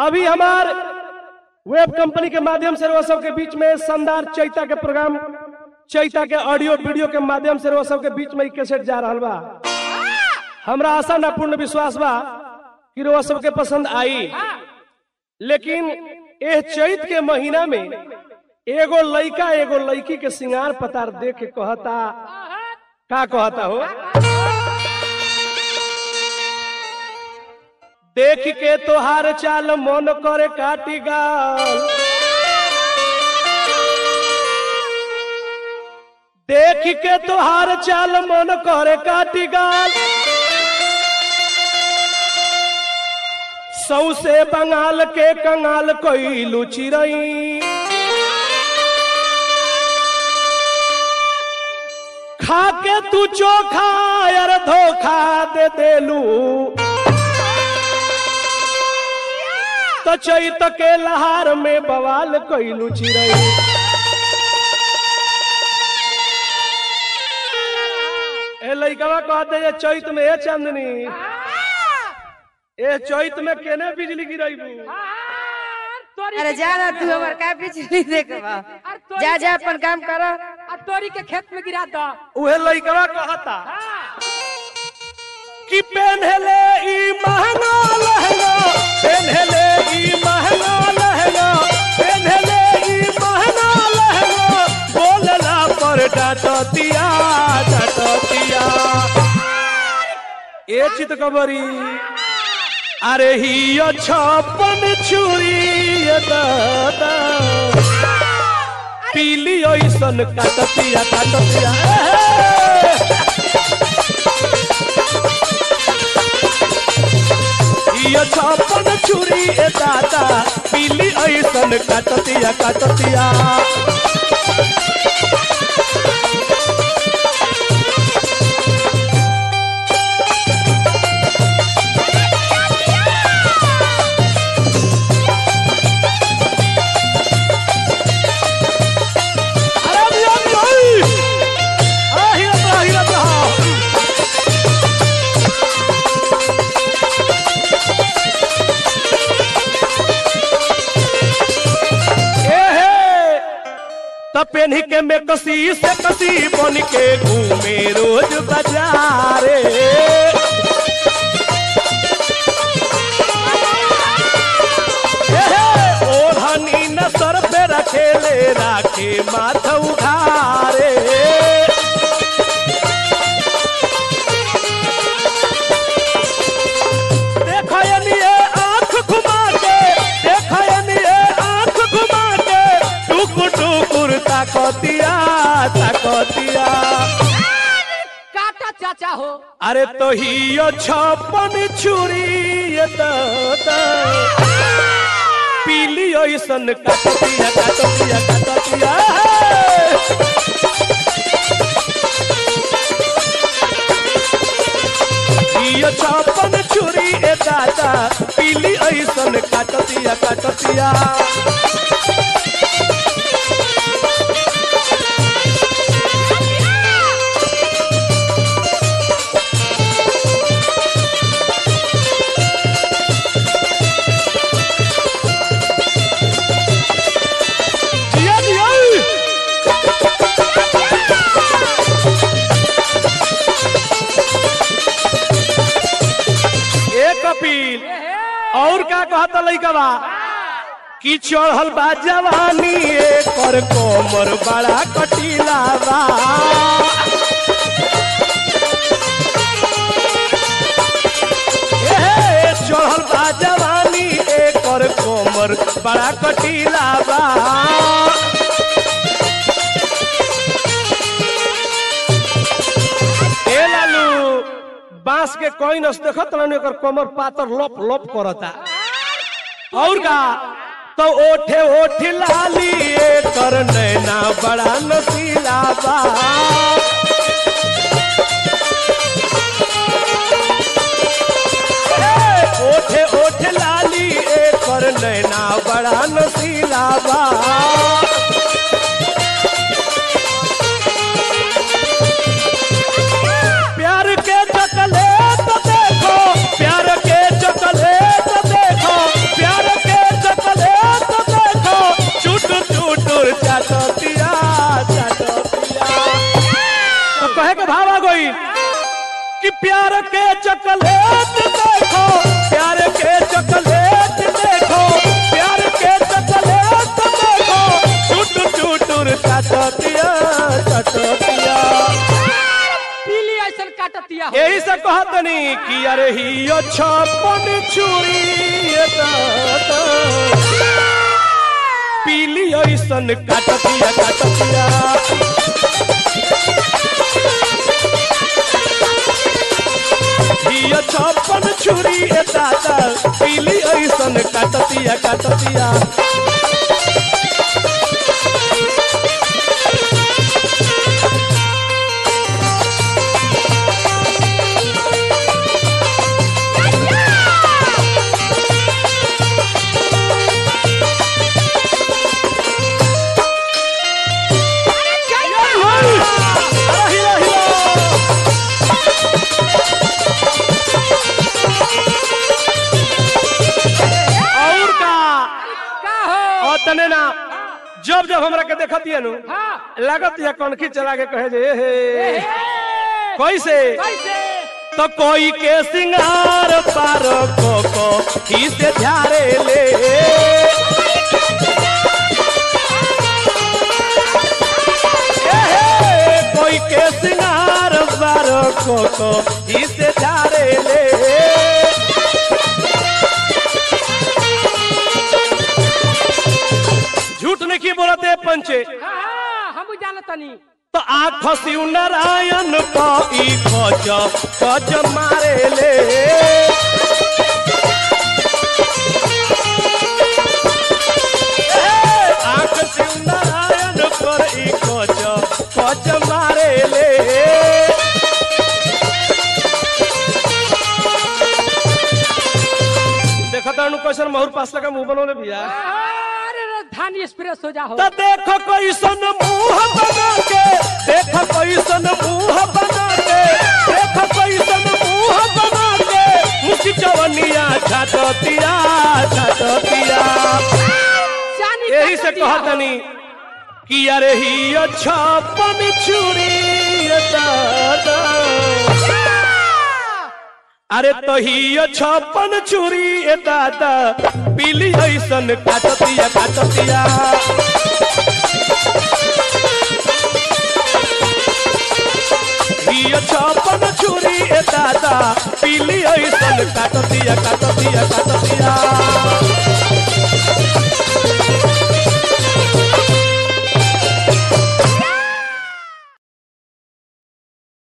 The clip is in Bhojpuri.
अभी हमार वेब कंपनी के माध्यम से वो सबके बीच में शानदार चैता के प्रोग्राम चैता के ऑडियो वीडियो के माध्यम से वो सबके बीच में ई कैसेट जा रहा बा हमरा आशा ना पूर्ण विश्वास बा कि वो सबके पसंद आई लेकिन एह चैत के महीना में एगो लइका एगो लड़की के सिंगार पतार देख के कहता का कहता हो देख के तोहार चाल मन करे काटी गाल देख के तोहार चाल मन करे काटी गाल सौसे बंगाल के कंगाल कोई चिरई खा के तू चोखा यार धोखा दे देलू तो चैत के लहार में बवाल कैलू चिरई ए लइकवा कहते जे चैत में ए चांदनी ए चैत में केने बिजली गिरैबू अरे जा ना तू हमार का बिजली देखबा जा जा अपन काम कर आ तोरी के खेत में गिरा दो उहे लइकवा कहता कि पेन्हले ई महंगा लहंगा पेन्हले ई महंगा लहंगा पेन्हले ई महंगा लहंगा बोलला पर डाटतिया डाटतिया ए चित कबरी अरे ही छप्पन छुरी ये दादा पीली ओइसन काटतिया काटतिया ए! इयो छप्पन छुरी ए दादा पीली ऐसन काटतिया काटतिया अरे मियां मियां! अरे हिरत रहा, हिरत रहा। एहे तब पेन्ही के में कसी से कसी बन के घूमे रोज बाजारे एहे, ओढ़नी न सर पे रखेले राखे माथ उघारे देखयनिए आंख घुमा के देखयनिए आंख घुमा के टुकुर टुकुर ताकतिया ताकतिया काटा चाचा हो अरे तो हियो छप्पन छुरी ये दादा पीली ओइसन काटतिया काटतिया काटतिया हियो छप्पन छुरी ए दादा पीली ओइसन काटतिया काटतिया दिया दिया ए कपिल और का कहता लइकवा कि चढ़ल बा जवानी एकर कोमर बड़ा कटीला बा ए, चढ़ल बा जवानी एकर कोमर बड़ा कटीला बा ए लालू बांस के कोई नस देखत रहने एकर कमर पातर लप लप करता और का तो ओठे ओठ लाली एकर नैना बड़ा नसीला बा ए, ओठे ओठ लाली एकर नैना बड़ा नसीला बा प्यार के चकले तो देखो प्यार के चकले तो देखो प्यार के प्यार के चॉकलेट देखो प्यार के चॉकलेट देखो प्यार के चॉकलेट देखो टूट टूटुर काटतिया काटतिया पीली ऐसा काटतिया हो यही से कहतनी कि अरे ही छप्पन छुरी ये दादा। पीली ऐसन काटतिया काटतिया हिया छप्पन छुरी ए दादा पीली ऐसन काटतिया काटतिया अरे हिला हिला और का का हो और तने ना जब जब हमरा के देखत नु हाँ लागत या कनखी चला के कहे जे ए हे ए, कैसे कैसे तो कोई के सिंगार पार को को ही से झारे ले ए हे, कोई के सिंगार पार को को ही से झारे ले झूठ नहीं की बोलते पंचे हाँ हाँ हम जानतनी तो आँख शिव नारायण को ई कच कच मारे ले ए, आँख शिव नारायण पर ई कच कच मारे ले देखा तानु क्वेश्चन महूर पास लगा मुंह बनोले भैया अरे धान एक्सप्रेस हो जा हो तो देखो कैसन मुंह बना के देखो कैसन मुंह बना के देखो कैसन मुंह बना के मुखी चवनिया छाटतिया छाटतिया चानी यही से काटतिया हो। कहतनी कि अरे ही छप्पन छुरी दादा अरे तो ही छप्पन छुरी ए दादा पीली ऐसन काटतिया काटतिया ही छप्पन छुरी ए दादा पीली ऐसन काटतिया काटतिया काटतिया